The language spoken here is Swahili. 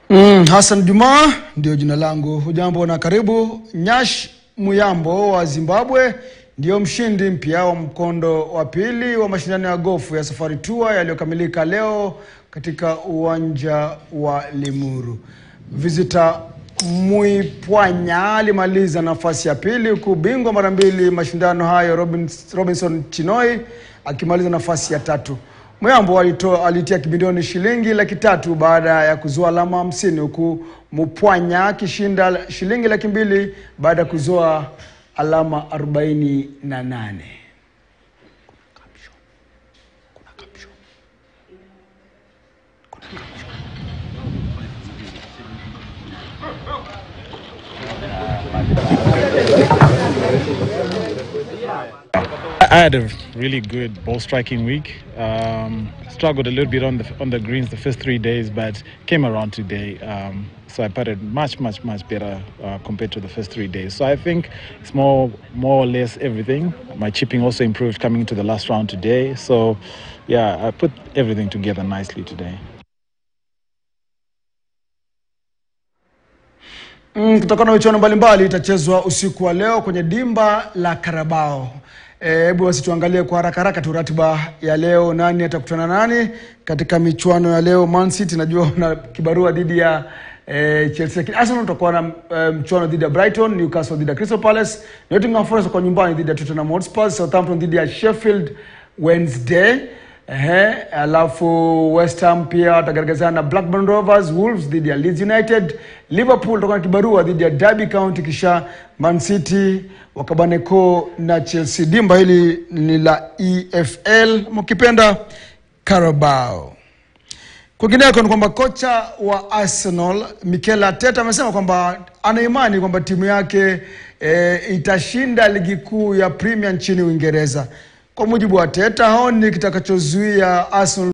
Mm, Hassan Juma ndio jina langu. Hujambo na karibu. Nyash Muyambo wa Zimbabwe ndio mshindi mpya wa mkondo wa pili wa mashindano ya gofu ya Safari Tour yaliyokamilika leo katika uwanja wa Limuru. Visitor Muipwanya alimaliza nafasi ya pili huku bingwa mara mbili mashindano hayo Robins- Robinson Chinoi akimaliza nafasi ya tatu. Muyambo alitoa alitia kibindoni shilingi laki tatu baada ya kuzoa alama hamsini huku Mupwanya akishinda shilingi laki mbili baada ya kuzoa alama arobaini na nane. I had a really good ball striking week. Um, struggled a little bit on the on the greens the first three days, but came around today. Um, so I putted much, much, much better uh, compared to the first three days. So I think it's more, more or less everything. My chipping also improved coming into the last round today. So, yeah, I put everything together nicely today. Mm, kutokana na michuano mbalimbali itachezwa usiku wa leo kwenye dimba la Karabao. Hebu basi tuangalie kwa haraka haraka tu ratiba ya leo, nani atakutana nani katika michuano ya leo. Man City najua una kibarua dhidi ya eh, Chelsea, lakini Arsenal tutakuwa na eh, mchuano dhidi ya Brighton, Newcastle dhidi ya Crystal Palace, Nottingham Forest kwa nyumbani dhidi ya Tottenham Hotspur, Southampton dhidi ya Sheffield Wednesday. Ehe, alafu West Ham pia watagaragazana na Blackburn Rovers, Wolves dhidi ya Leeds United, Liverpool watakuwa na kibarua dhidi ya Derby County, kisha Man City wakabaneko na Chelsea. Dimba hili ni la EFL mkipenda Carabao. Kwingineko ni kwamba kocha wa Arsenal Mikel Arteta amesema kwamba ana imani kwamba timu yake e, itashinda ligi kuu ya Premier nchini Uingereza. Kwa mujibu wa Arteta, haoni kitakachozuia Arsenal